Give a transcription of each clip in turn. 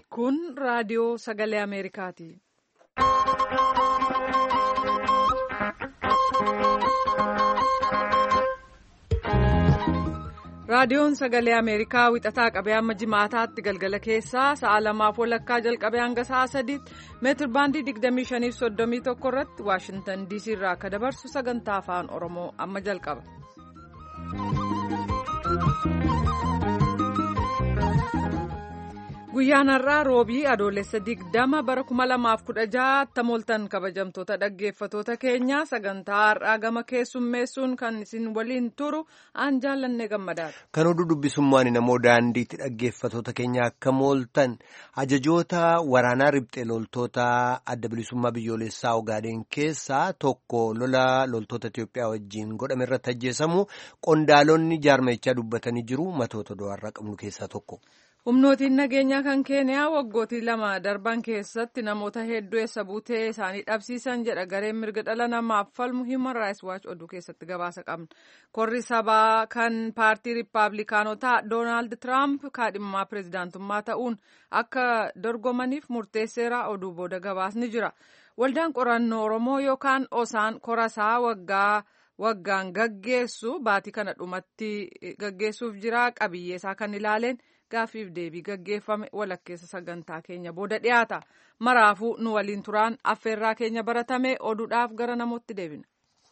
Kun raadiyoo sagalee Ameerikaati. Raadiyoon sagalee Ameerikaa wixataa qabee hamma jimaataatti galgala keessaa sa'a lamaaf walakkaa jalqabee hanga sa'a sadiitti meetir baandii 25.31 irratti Waashintan DC irraa akka dabarsu sagantaa afaan Oromoo amma jalqaba. Guyyaan har'aa roobii adoolessa digdama bara kuma lamaaf kudha jaha mooltan kabajamtoota dhaggeeffatoota keenyaa sagantaa har'aa gama keessummeessuun kan isin waliin turu aan jaallanne gammadaadha. Kan oduu dubbisummaan namoo daandiitti dhaggeeffatoota keenya akka mooltan ajajoota waraanaa ribxee loltoota adda bilisummaa biyyoolessaa ogaadeen keessaa tokko lola loltoota Itiyoophiyaa wajjin godhame irratti ajjeesamu qondaalonni jaarmechaa dubbatanii jiru matoota do'arraa qabnu keessaa tokko. humnootiin nageenyaa kan keeniyaa waggootii lama darban keessatti namoota hedduu eessa buutee isaanii dhabsiisan jedha gareen mirga dhala namaaf falmu human rights watch oduu keessatti gabaasa qabna korri sabaa kan paartii riippaabilikaanotaa doonaald tiraamp kaadhimamaa pireezidaantummaa ta'uun akka dorgomaniif murteesseera oduu booda gabaasni jira waldaan qorannoo oromoo yookaan osaan korasaa waggaa waggaan gaggeessu baatii kana dhumatti gaggeessuuf jira qabiyyeesaa kan ilaaleen. Gaaffiif deebii gaggeeffame walakkeessa sagantaa keenya booda dhiyaata. Maraafuu nu waliin turaan affeerraa keenya baratame oduudhaaf gara namootti deebina.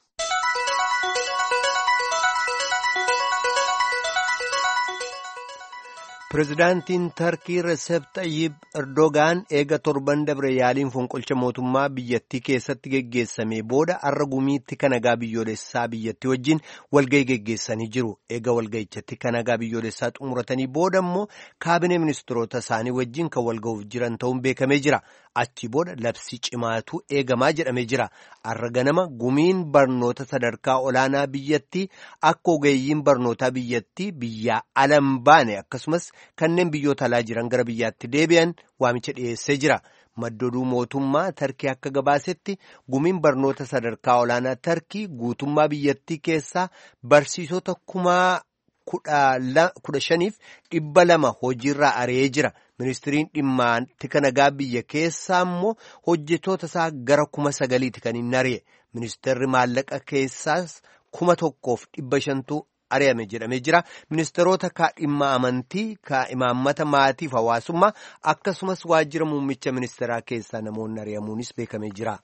Pireezidaantiin Tarkii Reseep Xayyib Erdogaan eega torban dabre yaaliin fonqolcha mootummaa biyyattii keessatti geggeessame booda har'a gumiitti kanagaa biyyoolessaa biyyattii wajjin walgahii geggeessanii jiru. Eega walgahichatti kanagaa biyyoolessaa xumuratanii booda immoo kaabinee ministeerota isaanii wajjin kan walgahuuf jiran ta'uun beekamee jira. Achi booda labsii cimaatu eegamaa jedhamee jira. Har'a ganama gumiin barnoota sadarkaa olaanaa biyyattii akka ogeeyyiin barnootaa biyyattii biyyaa alan baane akkasumas kanneen biyyoota alaa jiran gara biyyaatti deebi'an waamicha dhiyeessee jira. Maddooduu mootummaa Tarkii akka gabaasetti gumiin barnoota sadarkaa olaanaa Tarkii guutummaa biyyattii keessaa barsiisota kumaa kudha shaniif dhibba lama hojiirraa ari'ee jira. Ministiriin dhimma tika nagaa biyya keessaa immoo hojjetoota isaa gara kuma sagaliiti kan hin ari'e. Ministeerri maallaqa keessaas kuma tokkoof dhibba shantu ari'ame jedhamee jira. Ministeerota kaadhimma amantii, kaa'imaammata maatiif hawaasummaa akkasumas waajjira muummicha ministeeraa keessaa namoonni ari'amuunis beekamee jira.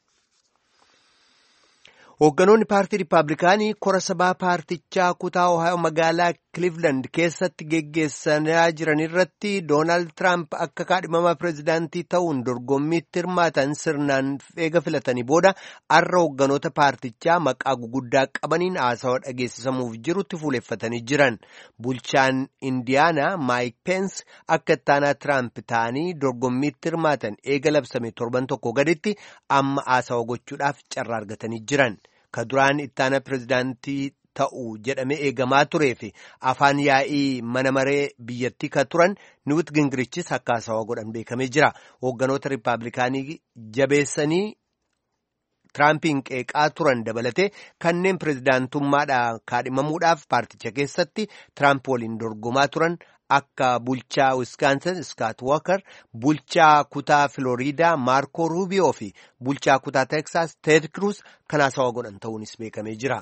Hoogganoonni paartii Rippaabilikaanii kora sabaa paartichaa kutaa Ohaayoo magaalaa Cleveland keessatti geggeessaa jiran irratti Doonaald Tiraamp akka kaadhimamaa pireezidaantii ta'uun dorgommiitti hirmaatan sirnaan eega filatanii booda har'a hoogganoota paartichaa maqaa guguddaa qabaniin haasawaa dhageessisamuuf jirutti fuuleffatanii jiran. Bulchaan Indiyaanaa Maayik Peens akka ittaanaa Tiraamp ta'anii dorgommiitti hirmaatan eega labsame torban tokko gaditti amma haasawaa gochuudhaaf carraa argatanii jiran. Ka duraan ittaana pireezidaantii ta'u jedhamee eegamaa turee fi afaan yaa'ii mana maree biyyattii ka turan Niwut Gingirichis akka haasawaa godhan beekamee jira. Hoogganoota Rippaabilikaanii jabeessanii Tiraampiin qeeqaa turan dabalatee kanneen pireezidaantummaadhaan kaadhimamuudhaaf paarticha keessatti Tiraamp waliin dorgomaa turan akka bulchaa Wisconsin Scott Walker, bulchaa kutaa Florida Marco Rubio fi bulchaa kutaa Texas Ted Cruz kan haasawaa godhan ta'uunis beekamee jira.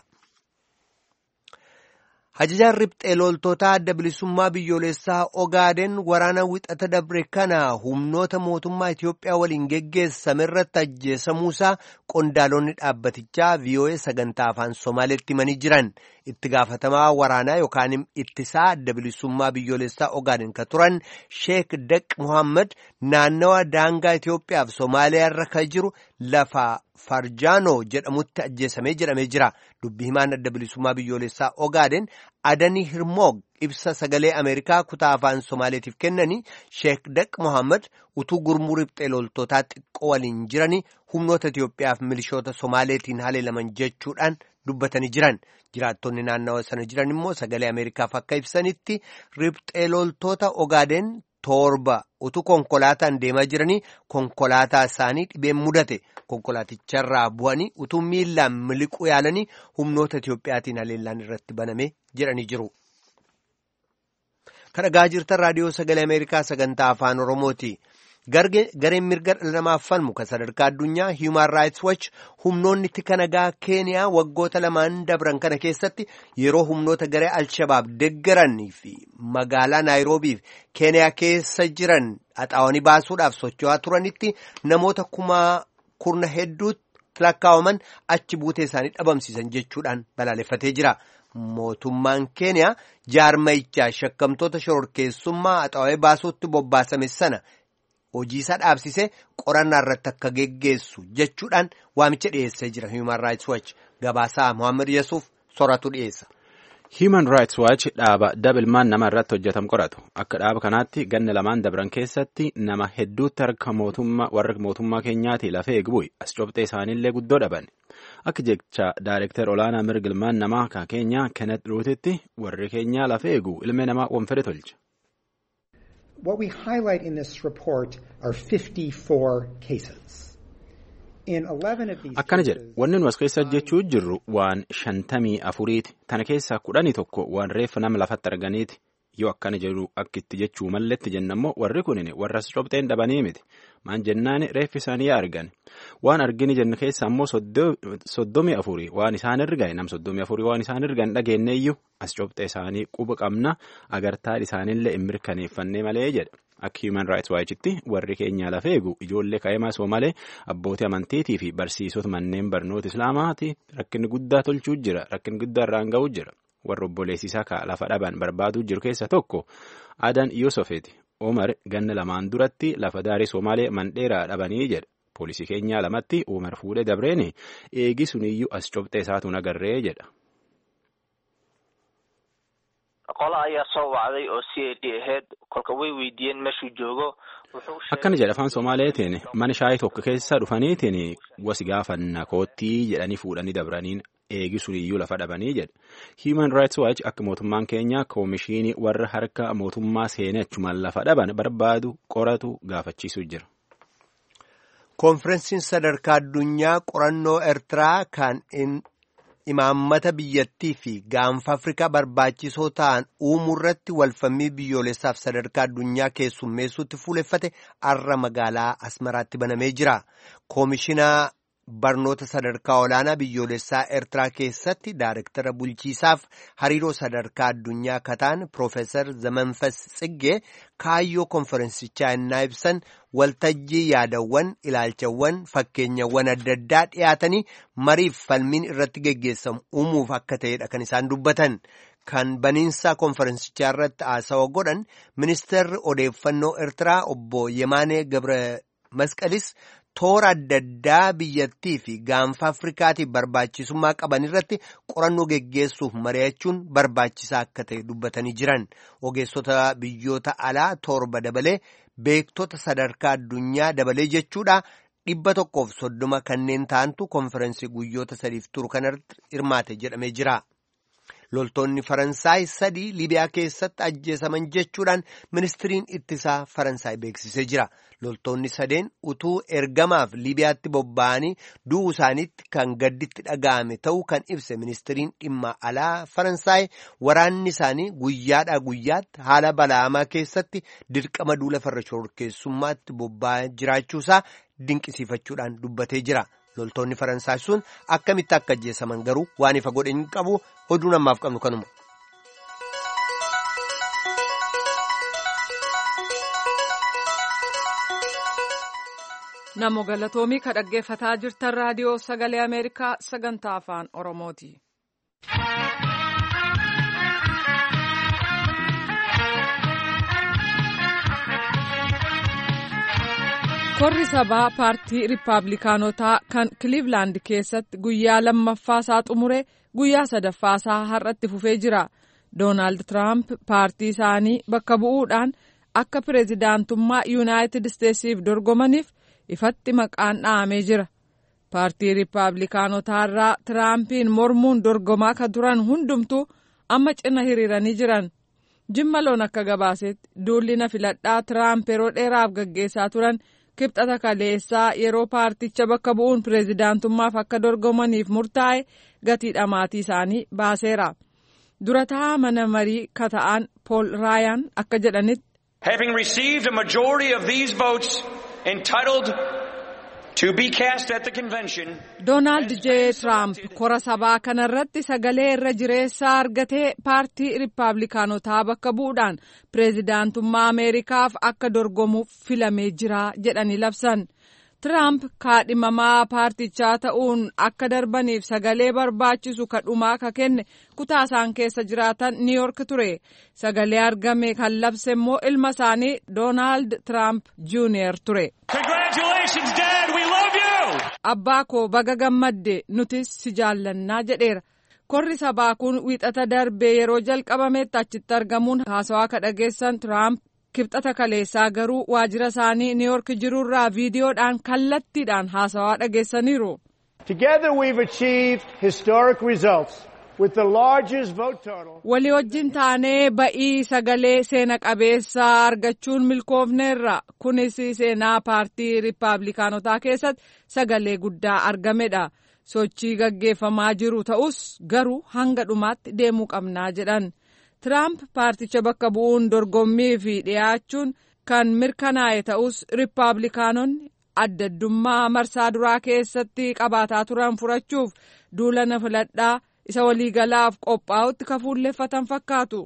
Ajajaan ribxee loltoota adda bilisummaa biyyoolessaa Ogaaden waraana wixata dabre kana humnoota mootummaa Itiyoophiyaa waliin geggeessame irratti ajjeesamuusaa qondaalonni dhaabbatichaa VOA sagantaa afaan Somaaleetti himanii jiran. Itti gaafatamaa waraanaa yookaan ittisaa adda bilisummaa biyyoolessaa Ogaaden ka turan Sheek Daq Muhammad naannawa daangaa Itiyoophiyaaf Somaaliyaa irra ka jiru lafa Farjaanoo jedhamutti ajjeesamee jedhamee jira. Dubbi himaan adda bilisummaa biyyoolessaa Ogaaden Adanii Hirmoog ibsa sagalee Ameerikaa kutaa afaan Somaaleetiif kennanii Sheek Daq Mohaammed utuu gurmuu ribxee loltootaa xiqqoo waliin jiranii humnoota Itiyoophiyaaf milishoota Somaaleetiin haleelaman jechuudhaan dubbatanii jiran. Jiraattonni naannawa sana jiran immoo sagalee Ameerikaaf akka ibsanitti ribxee loltoota Ogaaden torba utuu konkolaataan deemaa jiranii konkolaataa isaanii dhibeen mudate konkolaaticharraa bu'anii utuu miillaan miliquu yaalanii humnoota Itiyoophiyaatiin haleellaan irratti baname jedhanii jiru. kadhagaa jirtan raadiyoo sagalee ameerikaa sagantaa afaan oromooti. gareen mirga dhala namaaf falmu kan sadarkaa addunyaa human rights watch humnoonni tika nagaa keeniyaa waggoota lamaan dabran kana keessatti yeroo humnoota garee alshabaab deggaranii fi magaalaa naayiroobiif keeniyaa keessa jiran haxaawanii baasuudhaaf socho'aa turanitti namoota kumaa kurna hedduutti lakkaa'aman achi buutee isaanii dhabamsiisan jechuudhaan balaaleffatee jira. Mootummaan keeniyaa jaarmayichaa shakkamtoota shororkeessummaa haxaawee baasuutti bobbaasame sana. hojii isaa dhaabsisee qorannaa irratti akka geggeessu jechuudhaan waamicha dhiyeessee jira Human Rights Watch gabaasaa Mohaammed Yesuuf soratu dhiyeessa. Human Rights Watch dhaaba dabilmaan nama irratti hojjetam qoratu akka dhaaba kanaatti ganna lamaan dabran keessatti nama hedduutti harka mootummaa warra mootummaa keenyaati lafee eegbu'i as cobxee isaaniillee guddoo dhaban akka jecha daayirektar olaanaa mirgilmaan namaa kan keenyaa Kenneth Ruutitti warri keenyaa lafee eegu ilmi namaa wanfede tolcha. What we highlight in this report are 54 cases. In 11 of these Akkana jedha cases, wanni nu as keessa jechuu jirru waan shantamii afuriiti tana keessaa kudhanii tokko waan reeffa nama lafatti arganiiti yoo akkana jedhu akkitti jechuu malletti jennammoo warri kunin warra as cobxeen dhabanii miti maan jennaani reeffi isaanii argan waan argini jennu keessa ammoo soddomii afurii waan isaan ergan nam soddomii afurii waan isaan ergan dhageenneeyyuu as cobxee isaanii quba qabna agartaan isaaniillee hin mirkaneeffannee malee jedha. Akka Human Rights Watch'tti warri keenya lafa eegu ijoollee kaa'imaa Soomalee abbootii amantiitii fi barsiisota manneen barnoota Islaamaati rakkinni guddaa tolchuu jira rakkinni guddaa irraan ga'uu jira warra obboleessisaa ka lafa dhaban barbaaduu jiru keessa tokko Adan Yosofeeti Omar ganna lamaan duratti lafa daarii Soomalee mandheeraa dhabanii jedha poolisii keenyaa lamatti Omar fuudhee dabreeni eegi suniyyuu as cobxee isaatu nagarree jedha. qola ayaa soo wacday oo c a d ahayd kolka way weydiiyeen meeshuu joogo Akkana jedha afaan Somaaleetiin mana shaayii tokko keessa dhufaniitiin wasi gaafanna koottii jedhanii fuudhanii dabraniin eegi suniyyuu lafa dhabanii jedha. Human Rights Watch akka mootummaan keenya koomishinii warra harka mootummaa seenee achumaan lafa dhaban barbaadu qoratu gaafachiisuu jira. Koonfirensiin sadarkaa addunyaa qorannoo Eertiraa kan imaammata biyyattii fi gaanfa Afrikaa barbaachisoo ta'an uumuu irratti walfammii biyyoolessaaf sadarkaa addunyaa keessummeessuutti fuuleffate arra magaalaa Asmaraatti banamee jira. Koomishinaa barnoota sadarkaa olaanaa biyyoolessaa Eertiraa keessatti Daayirektara bulchiisaaf hariiroo sadarkaa addunyaa kataan Piroofeesar Zamanfas Tsiggee kaayyoo konferensichaa innaa ibsan waltajjii yaadawwan ilaalchawwan fakkeenyawwan adda addaa dhiyaatanii mariif falmiin irratti geggeessamu uumuuf akka ta'edha kan isaan dubbatan. Kan baniinsa konferensichaa irratti haasawa godhan ministeerri odeeffannoo Eertiraa obbo Yemaanee Gabre Masqalis toora adda addaa biyyattii fi gaanfa Afrikaatiif barbaachisummaa qaban irratti qorannoo geggeessuuf mari'achuun barbaachisaa akka ta'e dubbatanii jiran. Ogeessota biyyoota alaa torba dabalee beektota sadarkaa addunyaa dabalee jechuudha. Dhibba tokkoof soddoma kanneen ta'antu konferensii guyyoota sadiif turu kanarratti hirmaate jedhamee jira. Loltoonni Faransaay sadii Libiyaa keessatti ajjeesaman jechuudhaan ministiriin ittisaa Faransaay beeksisee jira. Loltoonni sadeen utuu ergamaaf Libiyaatti bobba'anii du'uu isaaniitti kan gadditti dhaga'ame ta'uu kan ibse ministiriin dhimma alaa Faransaay waraanni isaanii guyyaadhaa guyyaatti haala bala'amaa keessatti dirqama duula farra shororkeessummaatti bobba'aa jiraachuusaa dinqisiifachuudhaan dubbatee jira. loltoonni faransaay sun akkamitti akka ajjeesaman garuu waan ifa godhe hin qabu oduu namaaf qabnu kanuma. Namo galatoomii ka dhaggeeffataa jirtan raadiyoo sagalee Ameerikaa sagantaa afaan Oromooti. Korri sabaa paartii Rippaabilikaanotaa kan Kiliivilaand keessatti guyyaa lammaffaasaa xumure guyyaa sadaffaasaa har'atti fufee jira. Doonaald Tiraamp paartii isaanii bakka bu'uudhaan akka pireezidaantummaa Yuunaayitid Isteetsiif dorgomaniif ifatti maqaan dha'amee jira. Paartii Rippaabilikaanotaa irraa Tiraampiin mormuun dorgomaa kan turan hundumtuu amma cina hiriiranii jiran. Jimma loon akka gabaasetti duulli na filadhaa Tiraamp yeroo dheeraaf gaggeessaa turan. kibxata kaleessaa yeroo paarticha bakka bu'uun pireezidaantummaaf akka dorgomaniif murtaa'e gatii dhamaatii isaanii baaseera. durataa mana marii kata'an pool raayaan akka jedhanitti. Having received a majority of these votes entitled to be cast at the convention. Doonaald J. Trump kora sabaa kanarratti sagalee irra jireessaa argatee paartii Rippaabilikaanotaa bakka bu'uudhaan pireezidaantummaa Ameerikaaf akka dorgomuuf filamee jira jedhanii labsan. Tiraamp kaadhimamaa paartichaa ta'uun akka darbaniif sagalee barbaachisu kadhumaa ka kenne kutaa isaan keessa jiraatan niiyork ture sagalee argame kan labse immoo ilma isaanii doonaald tiraamp juuniyer ture. abbaa koo baga gammadde nutis si jaallannaa jedheera korri sabaa kun wiixata darbee yeroo jalqabametti achitti argamuun haasawaa ka dhageessan tiraamp. kibxata kaleessaa garuu waajjira isaanii niiyork jirurraa viidiyoodhaan kallattiidhaan haasawaa dhageessaniiru. walii wajjin taanee ba'ii sagalee seena qabeessaa argachuun milkoofneerra kunis seenaa paartii riippaabilikaanotaa keessatti sagalee guddaa argamedha sochii gaggeeffamaa jiru ta'us garuu hanga dhumaatti deemuu qabnaa jedhan. Tiraamp paarticha bakka bu'uun dorgommii fi dhiyaachuun kan mirkanaa'e ta'us riippaabilikaanonni adda addummaa marsaa duraa keessatti qabaataa turan furachuuf duulana filadhaa isa waliigalaaf qophaa'utti ka fuulleeffatan fakkaatu.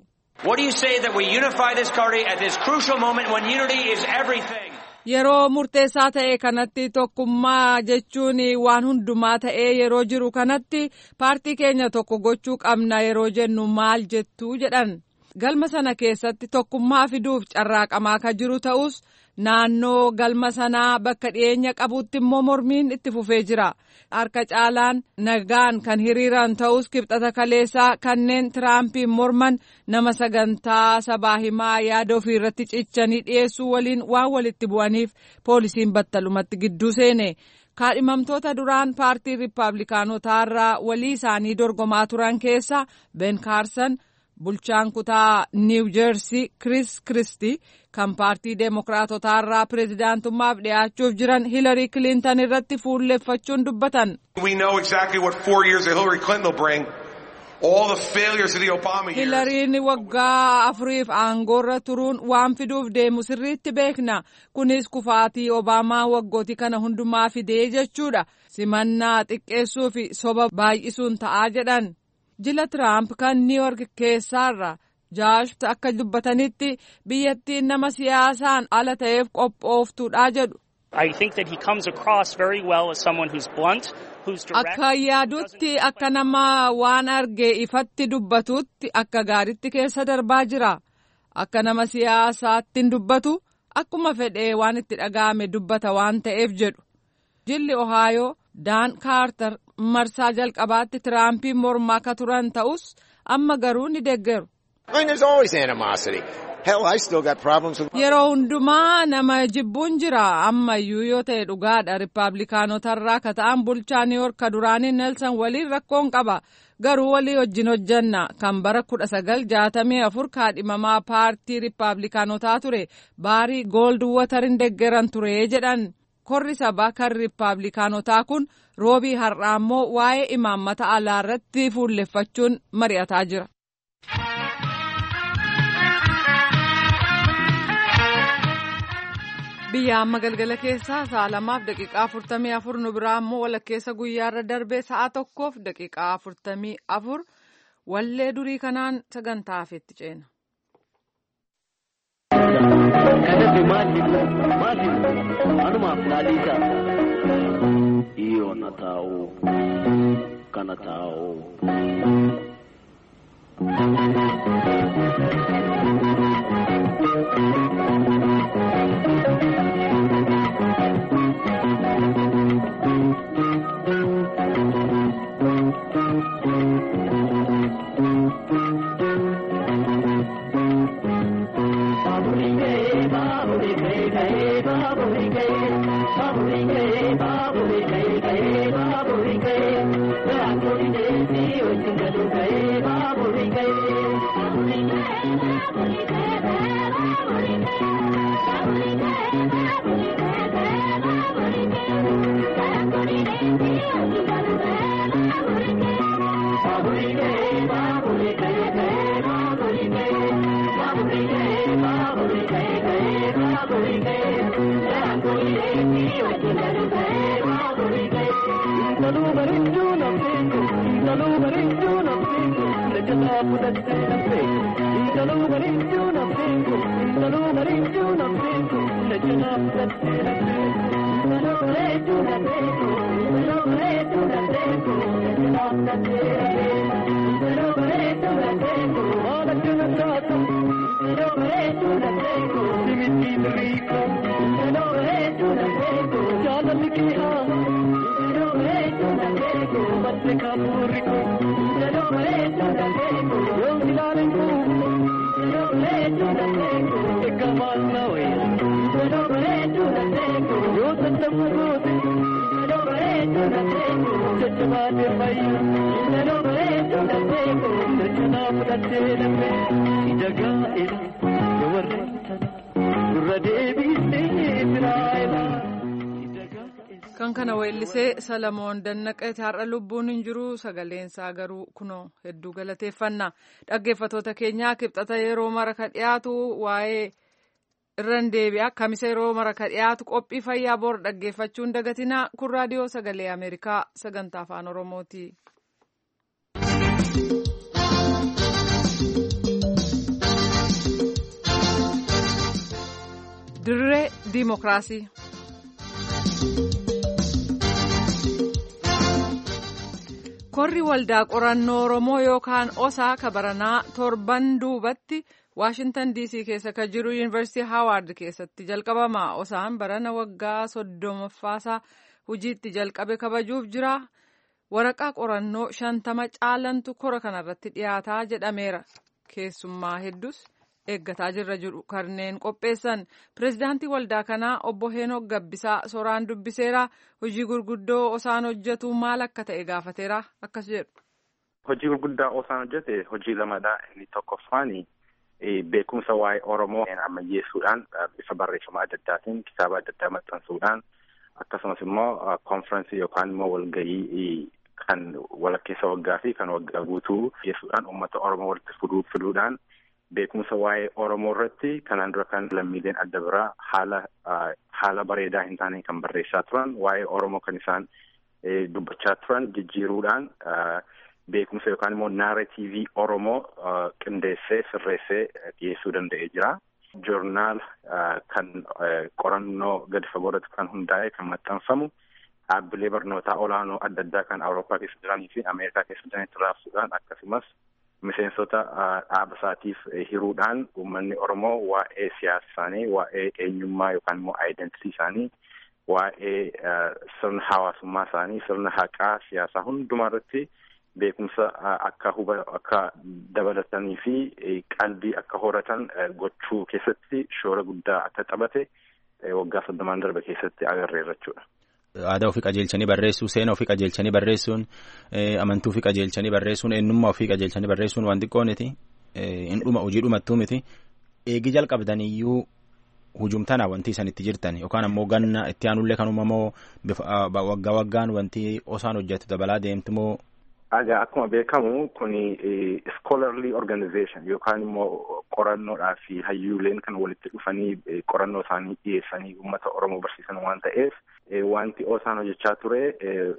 Yeroo murteessaa ta'e kanatti tokkummaa jechuun waan hundumaa ta'ee yeroo jiru kanatti paartii keenya tokko gochuu qabna yeroo jennu maal jettu jedhan galma sana keessatti tokkummaa fiduuf carraaqamaa ka jiru ta'us naannoo galma sanaa bakka dhiyeenya qabutti immoo mormiin itti fufee jira harka caalaan nagaan kan hiriiran ta'us kibxata kaleessaa kanneen tiraampiin morman nama sagantaa sabaa himaa yaada ofii irratti cichanii dhiyeessuu waliin waan walitti bu'aniif poolisiin battalumatti gidduu seene. kaadhimamtoota duraan paartii riippaabilikaanotaa irraa walii isaanii dorgomaa turan keessa ben kaarsan bulchaan kutaa niiw jeersii kris kristi kan paartii deemokiraatotaa irraa pireezidaantummaaf dhiyaachuuf jiran hilarii kilintan irratti fuulleeffachuun dubbatan. hilariin waggaa afuriif aangoorra turuun waan fiduuf deemu sirriitti beekna kunis kufaatii obaamaa waggootii kana hundumaa fidee jechuudha simannaa xiqqeessuu fi soba baay'isuun ta'aa jedhan jila tiraamp kan niiyork keessaarra jaash akka dubbatanitti biyyattiin nama siyaasaan ala ta'eef qophooftuudha jedhu. Akka yaadutti akka nama waan arge ifatti dubbatutti akka gaaritti keessa darbaa jira. Akka nama siyaasaatti dubbatu akkuma fedhee waan itti dhaga'ame dubbata waan ta'eef jedhu. Jilli Ohaayoo Daan Kaartar marsaa jalqabaatti Tiraampiin mormaa akka turan ta'us amma garuu ni deeggaru. Yeroo hundumaa nama jibbuun jira ammayyuu yoo ta'e dhugaadha riippaabilikaanotarraa ka ta'an bulchaa niiyork ka duraanii neelsan waliin rakkoon qaba garuu walii wajjin hojjanna kan bara kudha sagal jaatamii afur kaadhimamaa paartii riippaabilikaanotaa ture baarii gooldi watarin deggeran ture jedhan korri sabaa kan riippaabilikaanotaa kun roobii har'aa immoo waa'ee imaammata alaa irratti fuulleffachuun mari'ataa jira. biyya amma galgala keessaa sa'a lamaaf daqiiqaa afurtamii afur nu biraa immoo walakkeessa guyyaarra darbee sa'a tokkoof daqiiqaa afurtamii afur wallee durii kanaan sagantaa hafeetti ceena. Kadhate maaliif maaliif anumaaf laaliisa iyyoon taa'u kana taa'u. kan kana weellisee salamoon dannaqeeti har'a lubbuun hin jiru sagaleensaa garuu kunoo hedduu galateeffanna dhaggeeffatoota keenyaa kibxata yeroo mara ka dhiyaatu waa'ee irran deebi'a kamisa yeroo mara ka dhiyaatu qophii fayyaa bor dhaggeeffachuun dagatinaa kun raadiyoo sagalee ameerikaa sagantaa afaan oromooti. dirree diimokiraasii. korri waldaa qorannoo oromoo yookaan osaa kabaranaa torban duubatti waashintan diisii keessa ka jiru yuunivarsiitii haawaard keessatti jalqabama osaan barana waggaa soddomaffaasaa hojiitti jalqabe kabajuuf jira waraqaa qorannoo shantama caalantu kora kanarratti dhiyaataa jedhameera keessummaa hedduus eeggataa jirra jiru kanneen qopheessan pirezidaantii waldaa kanaa obbo Heenok Gabbisaa soraan dubbiseera hojii gurguddoo osaan hojjetu maal akka ta'e gaafateera akkas jedhu. Hojii gurguddaa osaan hojjete hojii lamadha inni tokkoffaani beekumsa waa'ee Oromoo ammayyeessuudhaan bifa barreeffama adda addaatiin kitaaba adda addaa maxxansuudhaan akkasumas immoo konfiraansii yookaan immoo walgahii kan walakkeessa waggaa fi kan waggaa guutuu geessuudhaan uummata Oromoo walitti fiduudhaan beekumsa waa'ee Oromoo irratti kanaan dura kan lammiileen adda biraa haala haala bareedaa hin taane kan barreessaa turan waa'ee Oromoo kan isaan dubbachaa turan jijjiiruudhaan beekumsa yookaan immoo naareetiivii Oromoo qindeessee sirreessee dhiyeessuu danda'ee jira. Joornaal kan qorannoo gadi fagoo irratti kan hundaa'e kan maxxanfamu dhaabbilee barnootaa olaanoo adda addaa kan Awurooppaa keessa jiranii fi Ameerikaa keessa jiranitti raabsuudhaan akkasumas miseensota dhaaba isaatiif hiruudhaan uummanni Oromoo waa'ee siyaasa isaanii, waa'ee eenyummaa yookaan immoo aayidentii isaanii, waa'ee sirna hawaasummaa isaanii, sirna haqaa siyaasaa hundumaa irratti beekumsa akka huba akka dabalatanii fi qalbii akka horatan gochuu keessatti shoora guddaa akka taphate waggaa soddomaan darbe keessatti agarreerra jechuudha. aadaa ofii qajeelchanii barreessuu seena ofii qajeelchanii barreessuun amantuu ofii qajeelchanii barreessuun eenyummaa ofii qajeelchanii barreessuun waan xiqqooniti hin dhuma hojii dhumattuu miti eegi jalqabdaniyyuu hujumtana wanti isan itti jirtan yookaan ammoo ganna itti aanullee kanuma moo waggaa waggaan wanti osaan hojjetu dabalaa deemti moo. Egaa akkuma beekamu kun scholarly organization yookaan immoo qorannoodhaa fi hayyuuleen kan walitti dhufanii qorannoo isaanii dhiyeessanii uummata Oromoo barsiisan waan ta'eef wanti osaan hojjechaa ture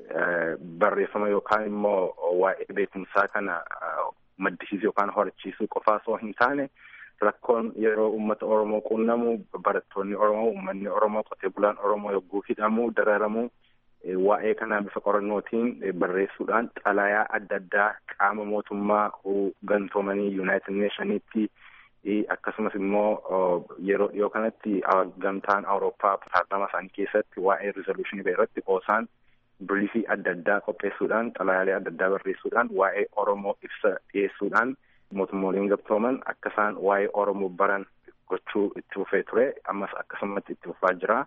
barreeffama yookaan immoo waa'ee beekumsaa kana maddisiisuu yookaan horachiisuu qofaa osoo hin taane rakkoon yeroo uummata Oromoo qunnamu barattoonni Oromoo uummanni Oromoo qotee bulaan Oromoo yogguu hidhamu dararamu waa'ee kanaa bifa qorannootiin barreessuudhaan xalayaa adda addaa qaama mootummaa gantoomanii yuunaayitid neeshaniitti akkasumas immoo yeroo dhiyoo kanatti gamtaan awurooppaa paarlaamaa isaanii keessatti waa'ee rizooluushinii irratti osaan biriifii adda addaa qopheessuudhaan xalayaalee adda addaa barreessuudhaan waa'ee oromoo ibsa dhiyeessuudhaan mootummooleen gamtooman akka isaan waa'ee oromoo baran gochuu itti fufee ture ammas akkasumatti itti fufaa jira.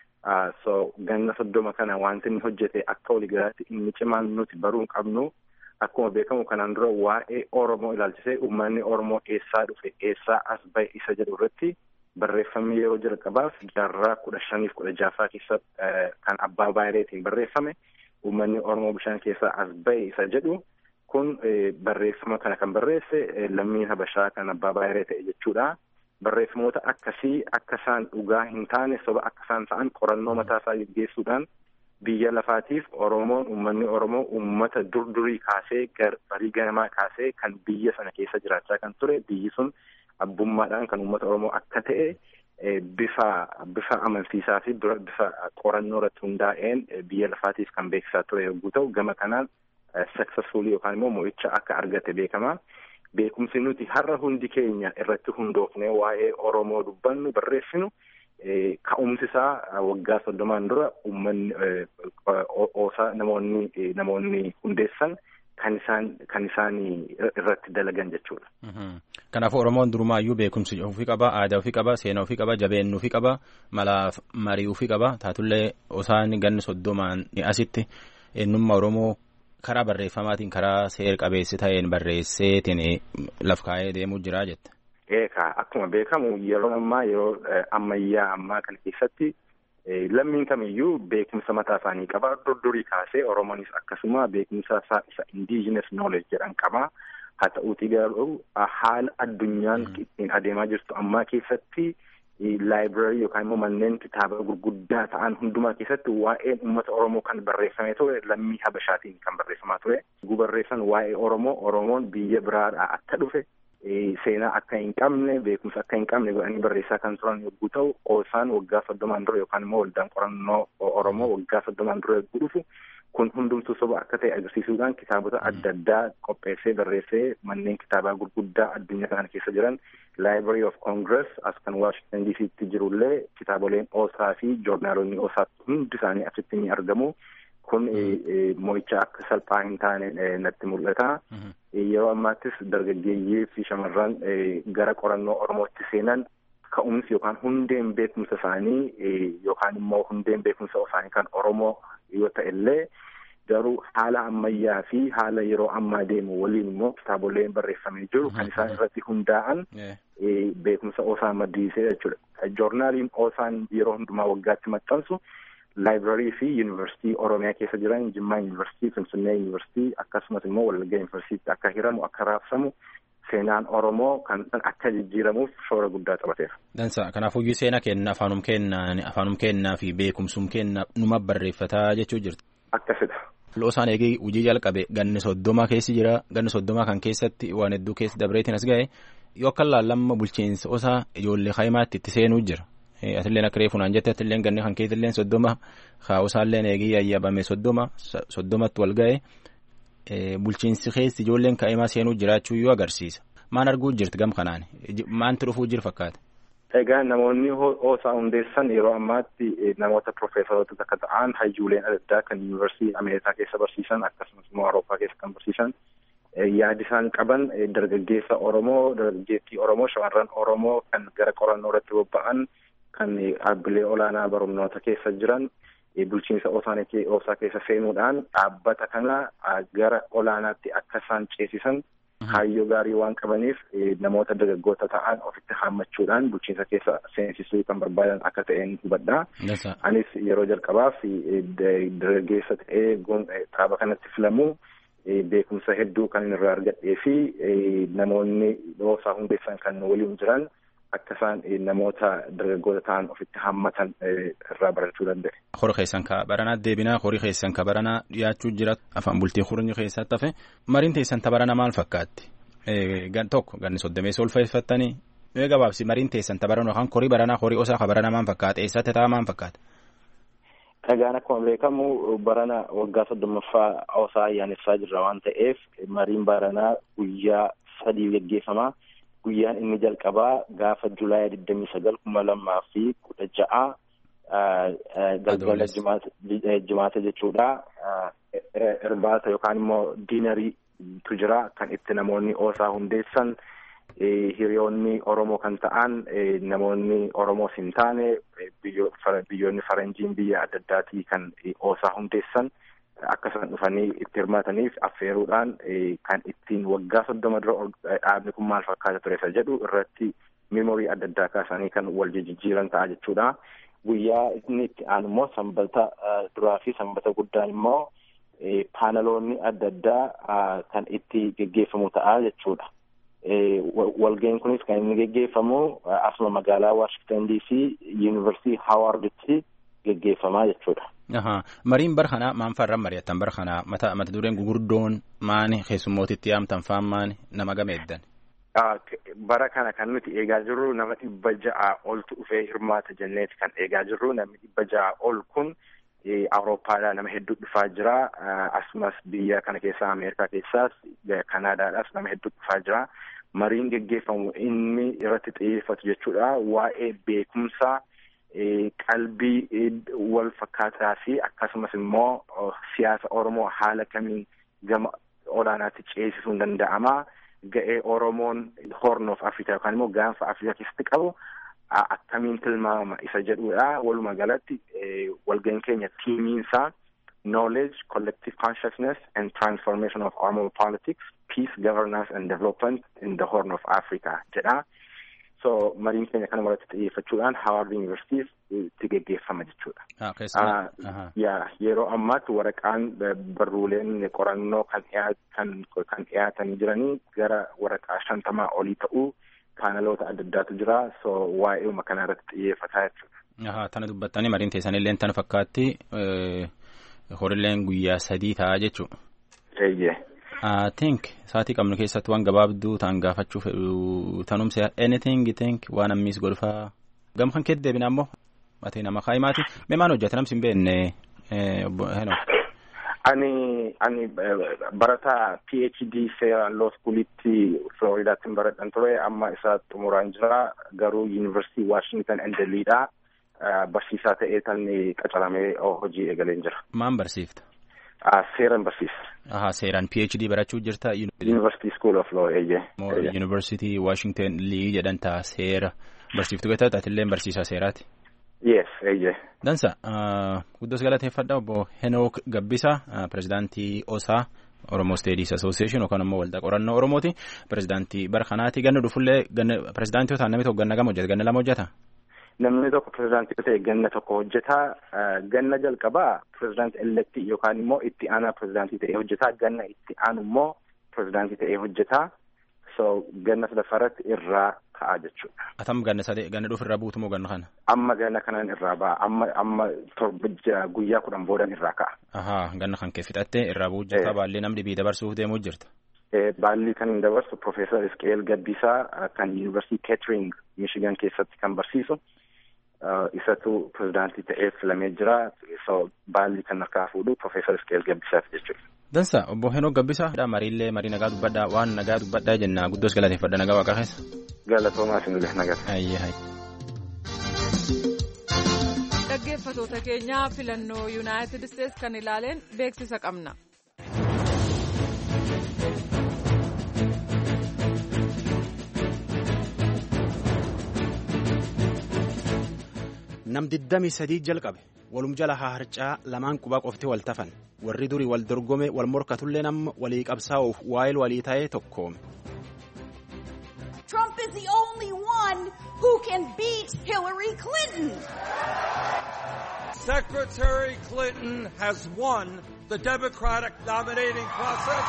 so ganna soddoma kana wanti inni hojjete akka waliigalaatti inni cimaan nuti baruu qabnu akkuma beekamu kanaan dura waa'ee Oromoo ilaalchisee uummanni Oromoo eessaa dhufe eessaa as bahe isa jedhu irratti barreeffamni yeroo jalqabaaf jaarraa kudha shaniif kudha jaffaa keessa kan abbaa baayireetiin barreeffame uummanni Oromoo bishaan keessaa as bahe isa jedhu kun barreeffama kana kan barreesse lammiin Habashaa kan abbaa baayiree ta'e jechuudha. barreeffamoota akkasii akka isaan dhugaa hin taane soba akka isaan ta'an qorannoo mataa isaa geggeessuudhaan biyya lafaatiif Oromoon uummanni Oromoo uummata dur durii kaasee barii ganamaa kaasee kan biyya sana keessa jiraachaa kan ture biyyi sun abbummaadhaan kan uummata Oromoo akka ta'e bifa bifa amansiisaa fi bifa qorannoo irratti hundaa'een biyya lafaatiif kan beeksisaa ture yogguu ta'u gama kanaan successfully yookaan immoo mo'icha akka argate beekama. Beekumsi nuti har'a hundi keenya irratti hundoofnee waa'ee Oromoo dubbannu barreessinu ka'umsi isaa waggaa soddomaan dura uummanni oosaa namoonni namoonni hundeessan kan isaan kan isaan irratti dalagan jechuudha. Kanaafuu Oromoon durumaayyuu beekumsi ofii qaba, aadaa ofii qaba, seenaa ofii qaba, jabeenya ofii qaba, malaaf marii ofii qaba. Taatullee osaan ganni soddomaan asitti eenyummaa Oromoo karaa barreeffamaatiin karaa seer qabeessi ta'een barreesseetiin laf kaa'ee deemuu jira jette. Eekaa akkuma beekamu yeroo ammaa yeroo ammayyaa ammaa kana keessatti lammiin kamiyyuu beekumsa mataa isaanii qaba. Durdurii kaasee Oromoonis akkasuma beekumsa isaa isa indigenous knowledge jedhan qaba. Haa ta'uutii garuu haala addunyaan ittiin adeemaa jirtu ammaa keessatti laayibraarii yookaan immoo manneen kitaaba gurguddaa ta'an hundumaa keessatti waa'een uummata Oromoo kan barreeffamee ture lammii Habashaatiin kan barreeffamaa ture. Gubarreessan waa'ee Oromoo Oromoon biyya biraadhaa akka dhufe seenaa akka hin qabne beekumsa akka hin qabne godhanii barreessaa kan turan yogguu ta'u oosaan waggaa soddomaan dura yookaan immoo waldaan qorannoo Oromoo waggaa soddomaan dura yogguu dhufu kun hundumtuu soba akka ta'e agarsiisuudhaan kitaabota adda addaa qopheessee barreessee manneen kitaabaa gurguddaa addunyaa kana keessa jiran Library of Congress as kan Washington DC'tti jirullee kitaaboleen oosaa fi joornaalonni oosaa hundi isaanii achitti ni argamu. Kun mo'icha akka salphaa hin taane natti mul'ata. Yeroo ammaattis dargaggeeyyii fi shamarran gara qorannoo Oromootti seenan ka'umsi yookaan hundeen beekumsa isaanii yookaan immoo hundeen beekumsa isaanii kan Oromoo yoo ta'e illee garuu haala ammayyaa fi haala yeroo ammaa deemu waliin immoo kitaaboleen barreeffamee jiru kan isaan irratti hundaa'an beekumsa oosaa maddisiisee jechuudha. Joornaaliin oosaan yeroo hundumaa waggaatti maxxansu laayibraarii fi yuunivarsiitii Oromiyaa keessa jiran Jimmaa yuunivarsiitii, Finfinnee yuunivarsiitii akkasumas immoo Wallagga yuunivarsiitii akka hiramu akka raabsamu seenaan Oromoo kan akka jijjiiramuuf shoora guddaa taphateera. Dansa kanaafuu seenaa kenna afaanum kennaa afaanum kennaa fi beekumsum kenna numa barreeffataa jechuu jirti. Akkasidha. Loosaan eegee hojii jalqabe ganni soddoma keessi jira ganni soddoma kan keessatti waan hedduu keessa dabreetiin as ga'e yoo akka laallamma bulchiinsa osaa ijoollee kaayimaatti itti seenuu jira. Atilleen akka reefu naan jette atilleen ganni kan keessilleen soddoma kaa'usaalleen eegee yayyabame soddoma soddomatti wal ga'e bulchiinsi keessi ijoolleen kaa'imaa seenuu jiraachuu yoo agarsiisa. Maan arguu jirti gam kanaan maanti dhufuu jira fakkaata. Egaa namoonni oosaa hundeessan yeroo ammaatti namoota profeesaroota akka ta'an hayyuuleen adda addaa kan yuunivarsiitii Ameerikaa keessa barsiisan akkasumas immoo Awurooppaa keessa kan barsiisan yaadi isaan qaban dargaggeessa Oromoo dargaggeettii Oromoo shamarran Oromoo kan gara qorannoo irratti bobba'an kan dhaabbilee olaanaa barumnoota keessa jiran bulchiinsa oosaa keessa seenuudhaan dhaabbata kana gara olaanaatti akka isaan ceesisan kaayyoo gaarii waan qabaniif namoota dargaggoota ta'an ofitti haammachuudhaan bulchiinsa keessa seensisuu kan barbaadan akka ta'een hubadha. Anis yeroo jalqabaaf dargaggeessa ta'ee dhaaba kanatti filamuu beekumsa hedduu kan irraa argadhee fi namoonni oosaa hundeessan kan waliin jiran akka isaan namoota dargaggoota ta'an ofitti haammatan irraa barachuu danda'e. Horii keessan ka baranaa deebinaa horii keessan ka baranaa dhiyaachuu jira afaan bultii horii keessatti hafe mariin teessan ta baranaa maal fakkaatti? Gan tokko ganni soddomeessa ulfeeffattanii mee gabaabsi mariin teessan ta baranaa yookaan horii baranaa horii osaa ka baranaa maal fakkaata eessatti ta'a maal fakkaata? Dhagaan akkuma beekamu barana waggaa soddommaffaa osaa ayyaaneffaa jirra waan ta'eef mariin baranaa guyyaa sadii geggeeffama. Guyyaan inni jalqabaa gaafa Julaay digdamii sagal kuma lamaa fi kudha ja'a galgala jimaata jechuudha. Irbaata yookaan immoo diinariitu jira kan itti namoonni oosaa hundeessan hiriyoonni Oromoo kan ta'an namoonni Oromoos hin taane biyyoonni faranjiin biyya adda addaatii kan oosaa hundeessan. akka isaan dhufanii itti hirmaataniif affeeruudhaan kan ittiin waggaa soddoma dura dhaabni kun maal fakkaata ture isa jedhu irratti memorii adda addaa kaasanii kan wal jijjiiran ta'a jechuudha. Guyyaa inni itti aanu immoo sanbata duraa fi sanbata guddaan immoo paanaloonni adda addaa kan itti geggeeffamu ta'a jechuudha. walga'iin kunis kan inni geggeeffamu asuma magaalaa Washington DC Yuunivarsiitii Haawarditti geggeeffamaa jechuudha. Mariin bara kanaa maan farran mari'attan bara kanaa mata mata dureen gugurdoon maani keessummootitti yaamtan faan maani nama gameeddan. Bara kana kan nuti eegaa jirru nama dhibba ja'a oltu dhufee hirmaata jenneeti kan eegaa jirru namni dhibba ja'a ol kun Awurooppaadhaa nama hedduu dhufaa jira. Asumas biyya kana keessaa Ameerikaa keessaas Kanaadaadhaas nama hedduu dhufaa jira. Mariin geggeeffamu inni irratti xiyyeeffatu jechuudha. Waa'ee beekumsaa qalbii wal fakkaataa fi akkasumas immoo siyaasa Oromoo haala kamiin gama olaanaatti ceesisuun danda'ama. Ga'ee Oromoon Horn of Africa yookaan immoo gaanfa Afrikaa keessatti qabu akkamiin tilmaamama isa jedhudha. Walumaa galatti walga'iin keenya tiimiinsaa knowledge, collective consciousness and transformation of Oromo politics, peace, governance and development in the Horn of Africa jedha. So mariin keenya kana irratti xiyyeeffachuudhaan Howard University itti geggeeffama jechuudha. yaa yeroo ammaatti waraqaan barruuleen qorannoo kan kan dhiyaatanii jiranii gara waraqaa shantamaa olii ta'uu paanaloota adda addaatu jira so waa'eema kana irratti xiyyeeffataa jechuudha. Tana dubbattanii mariin teessanillee tana fakkaatti horilleen guyyaa sadii ta'a jechuudha. Eeyyee. I think sa'aatii qabnu keessatti waan gabaabduu ta'an gaafachuuf tanumse anything think waan ammis golfaa gam kan keetti deebina ammoo matee nama kaayimaati mee maan hojjeta namsi hin beekne obbo Henoo. Ani ani barataa PhD seeraan law schoolitti Floridaatti baradhan ture amma isa xumuraan jira garuu University Washington and Deliidha barsiisaa ta'ee tan qacaramee hojii eegaleen jira. Maan barsiifta? Seeran barsiisa. Aha seeraan PhD barachuu jirta. University School of Law eeyyee. University Washington Lee jedhan ta'a seera barsiiftu gata taatillee barsiisaa seeraati. Yes, eeyyee. Dansa guddoos galateeffadha obbo Henook Gabbisa pirezidaantii OSA Oromoo Studies Association yookaan immoo waldaa qorannoo Oromooti. Pirezidaantii bara kanaati ganna dhufullee pirezidaantii yoo ta'an namni tokko ganna gama hojjeta ganna lama hojjeta. Namni tokko pirezidaantii ta'e ganna tokko hojjeta. Ganna jalqabaa pirezidaantii elektii yookaan immoo itti aanaa pirezidaantii ta'ee hojjeta. Ganna itti aanu immoo pirezidaantii ta'ee hojjeta. So ganna sadaffaarratti irraa ka'a jechuudha. Atam ganna sadee ganna dhufu irraa buutu moo ganna kana? Amma ganna kanaan irraa ba'a. Amma amma torba guyyaa kudhan boodan irraa ka'a. Ahaa ganna kan kee fixattee irraa bu'u jirta baallee namni bii dabarsuuf deemuu jirta. Baalli kan hin dabarsu Profeesar Isqeel Gabbisaa kan Yuunivarsiitii Keetering Michigan keessatti kan barsiisu. isatu pirezidaantii ta'ee filamee jira. So baalli kan harkaa fuudhu Profeesar Isqeel Gabbisaati jechuudha. Dansa obbo Henoo Gabbisaa mariillee marii nagaa dubbadhaa waan nagaa dubbadhaa jenna guddoos galateeffadha nagaa waaqa keessa. Galatoomaa isinillee nagaa. Ayyee hayyi. Dhaggeeffatoota keenyaa filannoo Yuunaayitid Isteets kan ilaaleen beeksisa qabna. nam digdamii sadii jalqabe walum jala haa harcaa lamaan qubaa qofti wal tafan warri durii wal dorgome wal morkatullee nama walii qabsaa'uuf waa'il walii ta'ee tokkoome. Trump is the only one who can beat Hillary Clinton. Secretary Clinton has won the Democratic nominating process.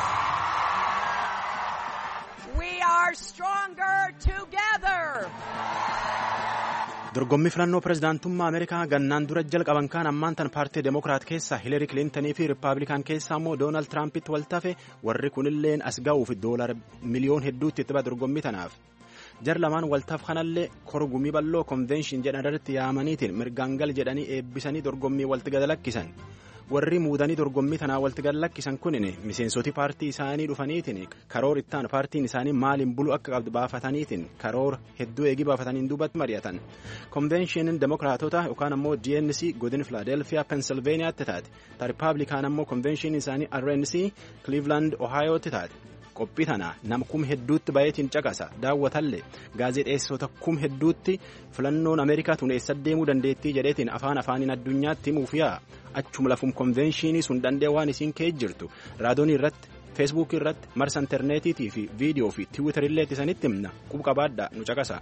We are stronger together. dorgommii filannoo pirezidaantummaa ameerikaa gannaan dura jalqaban kaan ammaan tan paartii demokiraat keessaa hiilari kilintanii fi riippaabilikaan keessaa immoo doonaald tiraampitti wal tafe warri kunilleen as ga'uuf doolar miliyoon hedduutti itti ba'a dorgommii tanaaf jar lamaan waltaaf kanallee korgumii bal'oo konvenshin jedhan irratti yaamaniitiin mirgaangal jedhanii eebbisanii dorgommii walti gad lakkisan warri muudanii dorgommii tanaa walti gad lakkisan kunin miseensoti paartii isaanii dhufaniitiin karoor ittaan paartiin isaanii maaliin bulu akka qabdu baafataniitiin karoor hedduu eegii baafataniin duubatti mari'atan konvenshiiniin demokiraatota yookaan ammoo dnc godin filaadelfiyaa pensilveeniyaatti taate ta riippaabilikaan ammoo konvenshiiniin isaanii rnc kliivland ohaayooti taate. qophii tana nama kum hedduutti baay'eetiin caqasa daawwatallee gaazexeessota kum hedduutti filannoon ameerikaa tun eessa deemuu dandeettii jedheetiin afaan afaaniin addunyaatti himuuf yaa achuma lafum konvenshinii sun dandee waan isiin kee jirtu raadoonii irratti feesbuukii irratti marsa intarneetiitii fi viidiyoo fi tiwiitarillee isanitti himna qubqabaadha nu caqasa.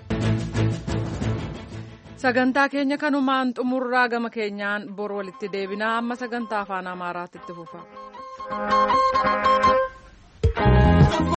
sagantaa keenya kanumaan xumurraa gama keenyaan bor walitti deebinaa amma sagantaa afaan amaaraatti itti fufa.